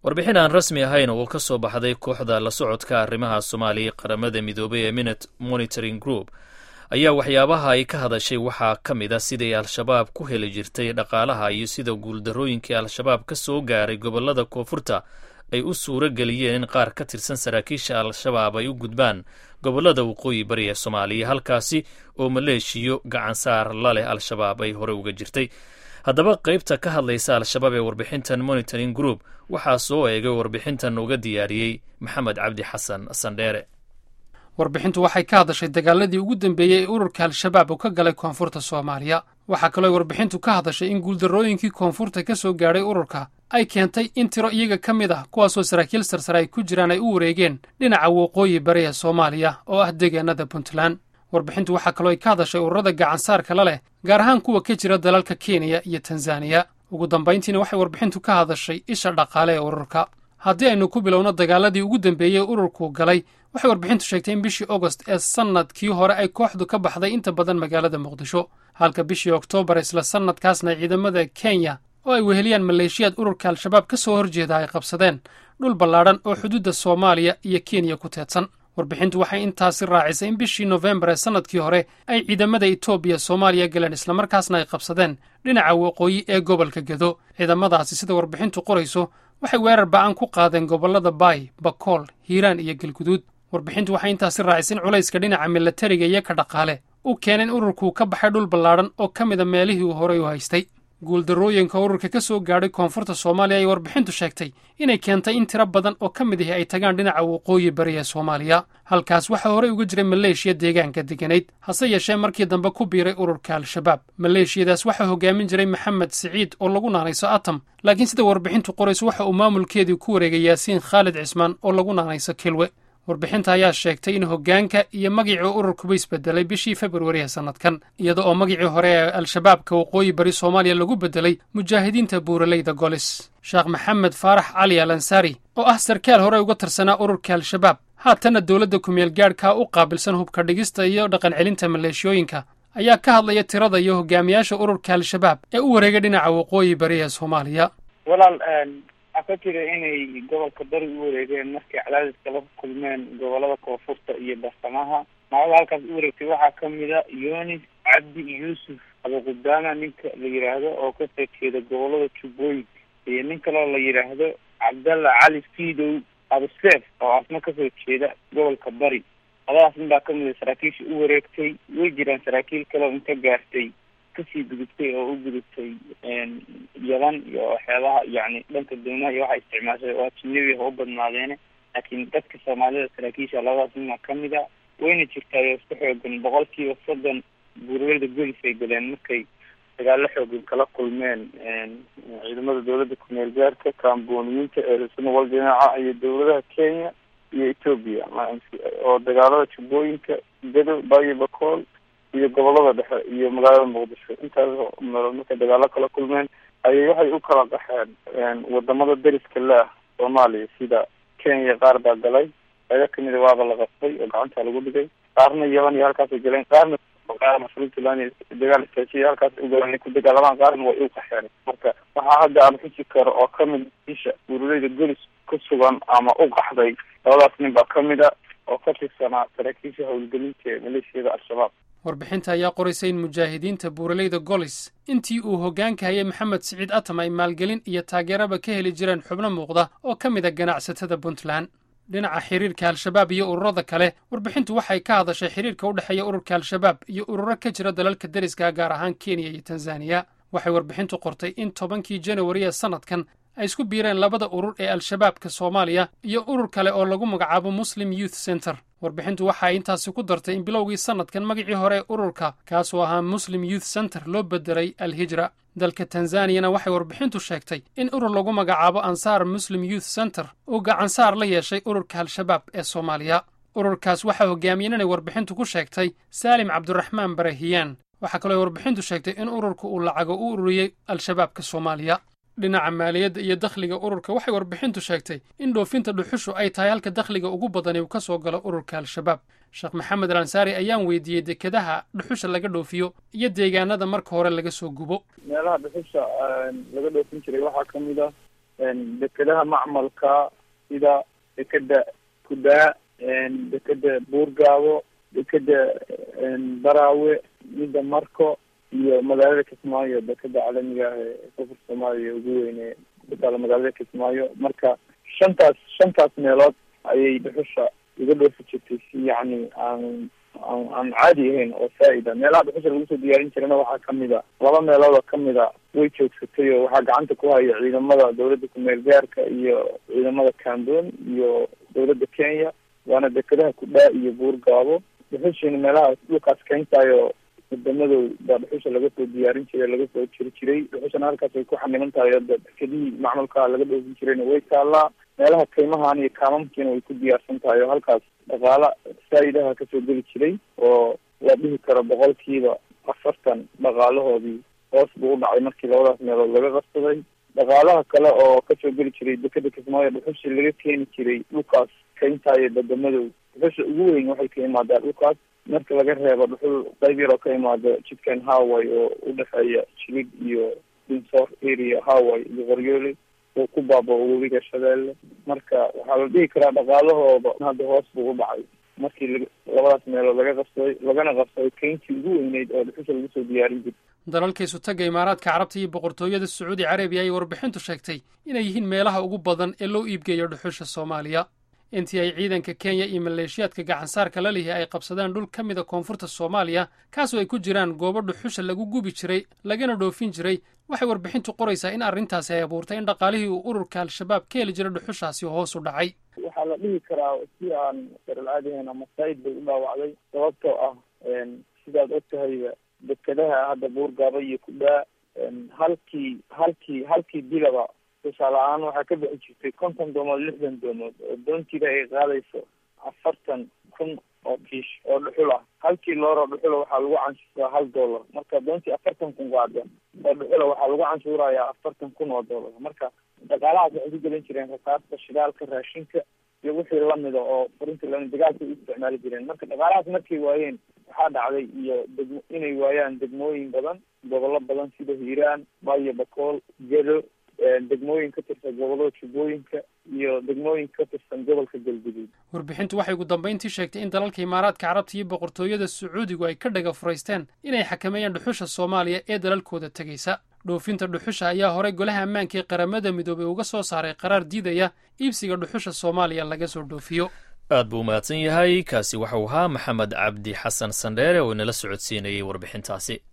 warbixin aan rasmi ahayn oo ka soo baxday kooxda la socodka arrimaha soomaaliya qaramada midoobay ee minute monitoring group ayaa waxyaabaha ay ka hadashay waxaa ka mid a siday al-shabaab ku heli jirtay dhaqaalaha iyo sida guuldarrooyinkii al-shabaab ka soo gaaray gobollada koonfurta ay u suuro geliyeen in qaar ka tirsan saraakiisha al-shabaab ay u gudbaan gobollada waqooyi bari ee soomaaliya halkaasi oo maleeshiyo gacansaar la leh al-shabaab ay hore uga jirtay haddaba qaybta ka hadlaysa al-shabaab ee warbixintan monitoring group waxaa soo eegay warbixintan uga diyaariyey maxamed cabdi xasan sandheere warbixintu waxay ka hadashay dagaaladii ugu dambeeyey ee ururka al-shabaab uu ka galay koonfurta soomaaliya waxaa kaloo warbixintu ka hadashay in guuldarrooyinkii koonfurta ka soo gaadhay ururka ay keentay in tiro iyaga ka mid ah kuwaasoo saraakiil sarsare ay ku jiraan ay u wareegeen dhinaca waqooyi bari ee soomaaliya oo ah deegaanada puntland warbixintu waxaa kaloo ay ka hadashay ururada gacansaarka la leh gaar ahaan kuwa ka jira dalalka kenya iyo tanzaniya ugu dambayntiina waxay warbixintu ka hadashay isha dhaqaale ee ururka haddii aynu ku bilowno dagaaladii ugu dambeeyey ururku galay waxay warbixintu sheegtay in bishii ogost ee sannadkii hore ay kooxdu ka baxday inta badan magaalada muqdisho halka bishii oktoobar isla sannadkaasna ciidamada kenya oo ay weheliyaan maleeshiyaad ururka al-shabaab ka soo horjeeda ay qabsadeen dhul ballaadhan oo xuduudda soomaaliya iyo kenya ku teedsan warbixintu waxay intaasi raacisay in bishii nofembar ee sannadkii hore ay ciidamada etoobiya soomaaliya galeen islamarkaasna ay qabsadeen dhinaca waqooyi ee gobolka gedo ciidamadaasi sida warbixintu qorayso waxay weerar ba'an ku qaadeen gobollada baay bakool hiiraan iyo galguduud warbixintu waxay intaasi raacisay in culayska dhinaca milatariga iyo ka dhaqaale u keenay in ururkuu ka baxay dhul ballaadhan oo ka mida meelihii uu horey u haystay guuldarrooyinka ururka ka soo gaadhay koonfurta soomaaliya ay warbixintu sheegtay inay keentay in tiro badan oo ka mid ahi ay tagaan dhinaca waqooyi bari ee soomaaliya halkaas waxaa horey uga jiray maleeshiya deegaanka degganayd hase yeeshee markii dambe ku biiray ururka al-shabaab maleeshiyadaas waxaa hogaamin jiray maxamed siciid oo lagu naanayso atam laakiin sida warbixintu qorayso waxa uu maamulkeedii ku wareegay yaasiin khaalid cismaan oo lagu naanayso kilwe warbixinta ayaa sheegtay in hoggaanka iyo magicii ururkuba isbedelay bishii februari ee sannadkan iyada oo magicii hore ee al-shabaabka waqooyi bari soomaaliya lagu bedelay mujaahidiinta buuraleyda golis sheekh maxamed faarax cali al ansaari oo ah sarkaal hore uga tirsanaa ururka al-shabaab haatanna dowladda kumeel gaadhkaa u qaabilsan hubka dhigista iyo dhaqan celinta maleeshiyooyinka ayaa ka hadlaya tirada iyo hogaamiyaasha ururka al-shabaab ee u wareegay dhinaca waqooyi bari ee soomaaliya waxaa ka jira inay gobolka bari u wareegeen markay cadaadiska la kulmeen gobolada koonfurta iyo barsamaha magada halkaas u wareegtay waxaa kamida yunis cabdi yuusuf abuqudaama ninka la yidhaahdo oo kasoo jeeda gobolada jubbooyin iyo nin kaloo la yidhaahdo cabdalla cali fidow abuseef oo asna kasoo jeeda gobolka bari labadaas nin baa kamida saraakiisha u wareegtay way jiraan saraakiil kaleo inta gaartay kasii gudubtay oo u gudubtay yaban iyo waxyaabaha yani dhanka doomaha iyo waxay isticmaashay oo ajinabi ha u badnaadeene laakiin dadka soomaalida saraakiisha labadaas nina kamid a wayna jirtaayo isku xoogan boqol kiiba soddon buuralada golis ay galeen markay dagaalo xoogan kala kulmeen ciidamada dowladda kumeel gaarka kaambooniyiinta eesunawal dhinaca iyo dowladaha kenya iyo etoobiya oo dagaalada jubbooyinka gado bayo bacool iyo gobolada dhexe iyo magaalada muqdisho intaas meelood markay dagaalo kala kulmeen ayay waxay u kala qaxeen wadamada dariska leah soomaaliya sida kenya qaar baa galay qaybo kamida waaba la qasbay oo gacanta lagu dhigay qaarna yaban iyo halkaasay galeen qaarna puntland dagaal istaajiya halkaas ugalan ku dagaalamaan qaarna way u qaxeen marka waxaa hadda aan xusi karo oo kamid isha urureyda golis ku sugan ama u qaxday labadaas nin baa kamid a oo ka tirsanaa saraakiisha howlgelinta ee maleeshiyada al-shabaab warbixinta ayaa qoraysay in mujaahidiinta buuraleyda golis intii uu hoggaanka hayay maxamed siciid atam ay maalgelin iyo taageeraba ka heli jireen xubno muuqda oo ka mid a ganacsatada puntland dhinaca xiriirka al-shabaab iyo ururada kale warbixintu waxay ka hadashay xiriirka u dhexeeya ururka al-shabaab iyo ururo ka jira dalalka deriska gaar ahaan kenya iyo tanzaniya waxay warbixintu qortay in tobankii janawari ee sannadkan ay isku biireen labada urur ee al-shabaabka soomaaliya iyo urur kale oo lagu magacaabo muslim youth center warbixintu waxa ay intaasi ku dartay in bilowgii sannadkan magicii hore ee ururka kaasoo ahaa muslim youth center loo bedelay al-hijra dalka tanzaniyana waxay warbixintu sheegtay in urur lagu magacaabo ansaar muslim youth center uu gacansaar la yeeshay ururka al-shabaab ee soomaaliya ururkaas waxaa hogaamiyeen inay warbixintu ku sheegtay saalim cabduraxmaan barahiyaan waxaa kaloo warbixintu sheegtay in ururka uu lacago u ururiyey al-shabaabka soomaaliya dhinaca maaliyadda iyo dakhliga ururka waxay warbixintu sheegtay in dhoofinta dhuxushu ay tahay halka dakhliga ugu badani uu ka soo galo ururka al-shabaab sheekh maxamed al ansaari ayaan weydiiyey dekedaha dhuxusha laga dhoofiyo iyo deegaanada marka hore laga soo gubo meelaha dhuxusha laga dhoofin jiray waxaa kamid ah dekedaha macmalka sida dekeda kudaa dekeda buurgaabo dekeda baraawe midda marko iyo magaalada kismaayo dekeda caalamiga ah ee koonfur soomaaliya ugu weyne ku taala magaalada kismaayo marka shantaas shantaas meelood ayay dhuxusha iga dhoofi jirtay si yacni aan aan aan caadi ahayn oo faa-ida meelaha dhuxusha lagu soo diyaarin jirana waxaa kamid a laba meelood oo kamid a way joogsatay oo waxaa gacanta ku haya ciidamada dawladda kumeel gaarka iyo ciidamada camboon iyo dawladda kenya waana dekedaha kudhaa iyo buurgaabo dhuxushiina meelahaas dhulkaas keentaayo wadamadow baa dhuxusha laga soo diyaarin jiray laga soo jiri jiray dhuxushana halkaas ay ku xaniman tahay hadda dekedihii macmalkaa laga dhoofin jirayna way taallaa meelaha kaymahan iyo kaamamkiina way ku diyaarsan tahay oo halkaas dhaqaala faa-idaha kasoo geli jiray oo la dhihi karo boqolkiiba afartan dhaqaalahoodii hoos buu u dhacay markii labadaas meelood laga qabsaday dhaqaalaha kale oo kasoo geli jiray dekeda kismaayo dhuxushi laga keeni jiray dhulkaas kayntaayo badamadow dhuxusha ugu weyn waxay ka imaadaa dhulkaas marka laga reebo dhuxul qayb yar oo ka imaada jidkan haway oo udhexeeya jilig iyo dinsor area haway iyo qoryoole oo ku baaba-o webiga shabeelle marka waxaa la dhihi karaa dhaqaalahooda hadda hoos buu u dhacay markii la labadaas meelood laga qabsaday lagana qabsaday keyntii ugu weyneyd oo dhuxusha lagu soo diyaarin jirta dalalkaisu tagga imaaraadka carabta iyo boqortooyada sacuudi carabiya ayay warbixintu sheegtay inay yihiin meelaha ugu badan ee loo iibgeeyo dhuxusha soomaaliya intii ay ciidanka kenya iyo maleeshiyaadka gacansaarka la lihi ay qabsadeen dhul ka mida koonfurta soomaaliya kaasoo ay ku jiraan goobo dhuxusha lagu gubi jiray lagana dhoofin jiray waxay warbixintu qoraysaa in arrintaasi ay abuurtay in dhaqaalihii uu ururka al-shabaab ka heli jiray dhuxushaasi hoos u dhacay waxaa la dhihi karaa si aan saralcaadihayn ama said bay u dhaawacday sababtoo ah sidaad og tahayba dekedaha hadda buurgaaba iyo kudhaa halkii halkii halkii bilaba tusaale ahaan waxaa ka bixi jirtay konton doomood lixdan doomood oo doontiida ay qaadayso afartan kun oo kiish oo dhuxul ah halkii looroo dhuxula waxaa lagu canshuuraa hal dollar marka doontii afartan kun qaada oo dhuxula waxaa lagu canshuurayaa afartan kun oo dollar marka dhaqaalahaas waxay ku gelin jireen rasaasta shidaalka raashinka iyo wixii lamida oo furinta la dagaalka u isticmaali jireen marka dhaqaalahaas markay waayeen waxaa dhacday iyo degmo inay waayaan degmooyin badan gobollo badan sida hiiraan bayo bakool gedo degmooyin ka tirsan gobollada jubbooyinka iyo degmooyin ka tirsan gobolka galguduud warbixintu waxay ugu dambayntii sheegtay in dalalka imaaraadka carabta iyo boqortooyada sacuudigu ay ka dhaga furaysteen inay xakameeyaan dhuxusha soomaaliya ee dalalkooda tegaysa dhoofinta dhuxusha ayaa horey golaha ammaanka ee qaramada midoobay uga soo saaray qaraar diidaya iibsiga dhuxusha soomaaliya laga soo dhoofiyo aad buu umahadsan yahay kaasi waxau ahaa maxamed cabdi xasan sandheere oo inala socodsiinayay warbixintaasi